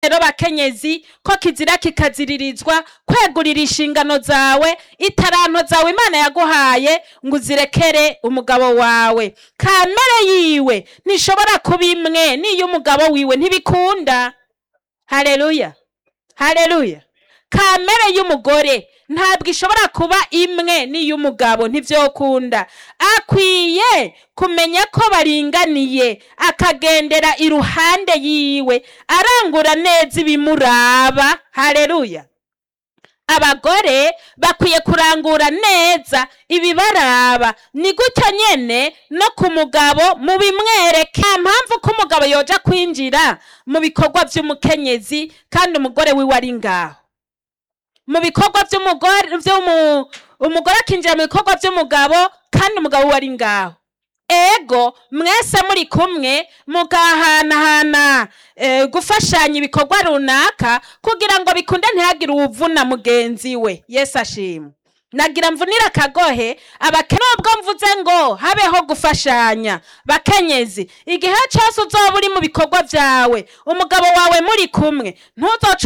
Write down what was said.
rero bakenyezi ko kizira kikaziririzwa kwegurira inshingano zawe itaranto zawe imana yaguhaye ngo uzirekere umugabo wawe kamere yiwe ntishobora kuba imwe n'iyo umugabo wiwe ntibikunda hareruya hareruya kamere y'umugore ntabwo ishobora kuba imwe n'iy'umugabo ntivyokunda akwiye kumenya ko baringaniye akagendera iruhande yiwe arangura neza ibimuraba hareruya abagore bakwiye kurangura neza ibibaraba ni gutyo nyene no ku mugabo mubimwereke nta mpamvu ko umugabo yoja kwinjira mu bikorwa vy'umukenyezi kandi umugore wiwe ari ngaho mu bikorwa vy'umugore vy'umu umugore akinjira mu bikorwa vy'umugabo kandi umugabo we ari ngaho ego mwese muri kumwe mugahanahana eh, gufashanya ibikorwa runaka kugira ngo bikunde ntihagire uwuvuna mugenzi we yesu ashimwe nagira mvunira akagohe abake nubwo mvuze ngo habeho gufashanya bakenyezi igihe cyose uzoba uri mu bikorwa vyawe umugabo wawe muri kumwe ntuzoca